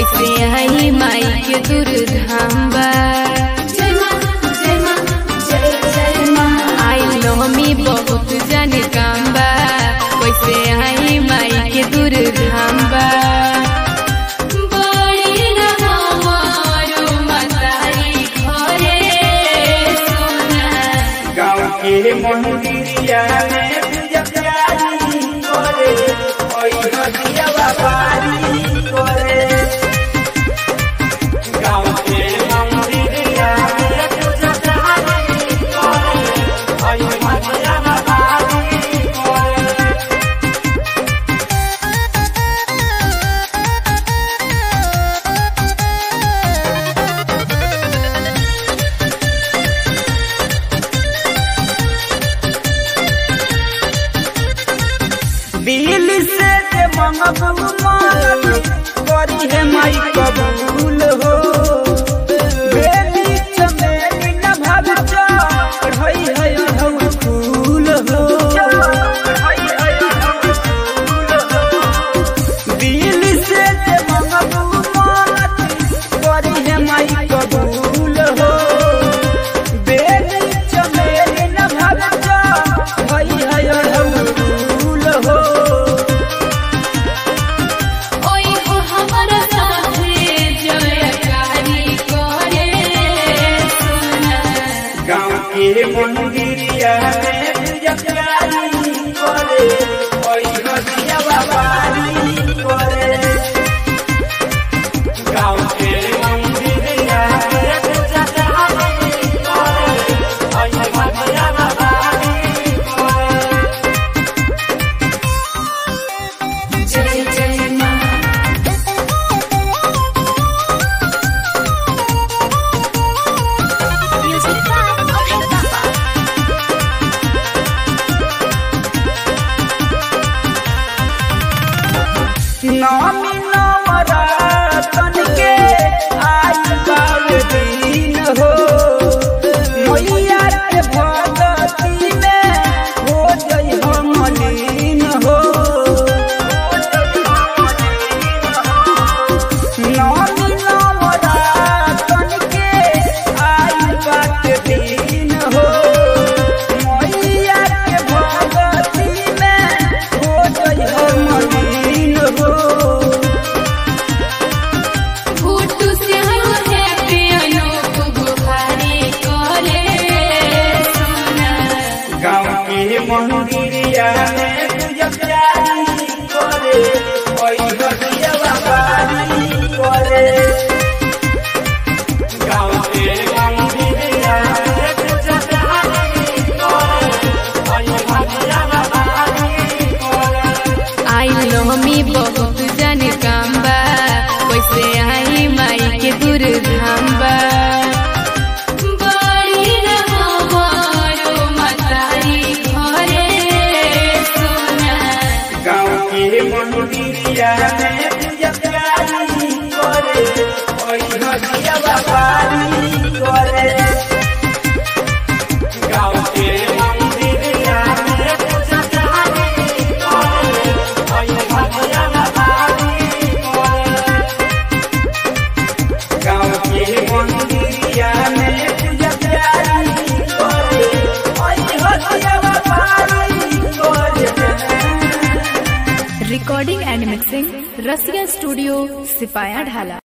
कैसे आई माई के दूर धाम बा आई नवमी बहुत जाने काम बा कैसे आई माई के दूर धाम बा बड़ी न हमारो मतारी घरे सोना गाँव के मंदिरिया में पूजा प्यारी करे ओई नदिया बाबारी करे गाँव के मंदिरिया में पूजा प्यारी करे ओई नदिया बाबारी करे दिल से जे मंगबू मांगबू करी है माई कबूल हो बेली चमेली न भाव चढ़ई है अढ़ऊ फूल हो दिल से जे मंगबू मांगबू करी है माई कबूल हो बेली चमेली न भाव चढ़ई है अढ़ऊ फूल हो ओई हो हमरा साथे जयकारी करे सोना गाँव के मंदिरिया में पूजा प्यारी करे ओई नदिया बाबारी करे गाँव के मंदिरिया में पूजा प्यारी करे ओई नदिया बाबारी करे जय जय माँ नामी नवरतन के आई बावे दिन हो मैया के भगती में हो जई हो मलिन हो नामी नवरतन के आई बात दिन हो मैया के भगती में हो जई हो मलिन हो फूटू से हम है पियानो को बुहारी करे सोना गाँव के मंदिरिया में पूजा प्यारी करे ओई नदिया बाबारी करे गाँव के मंदिरिया में पूजा प्यारी करे ओई नदिया बाबारी करे आई नवमी बहुत जाने काम बा कैसे आई माई के दूर धाम बा बड़ी न हमारो मतारी घरे सोना गाँव के मंदिरिया में पूजा प्यारी करे ओई नदिया बाबारी करे गाँव के मंदिरिया में पूजा प्यारी करे ओई नदिया बाबारी करे गाँव के मंदिरिया में पूजा प्यारी करे ओई नदिया बाबारी करे recording and mixing Rasiya studio सिपाया ढाला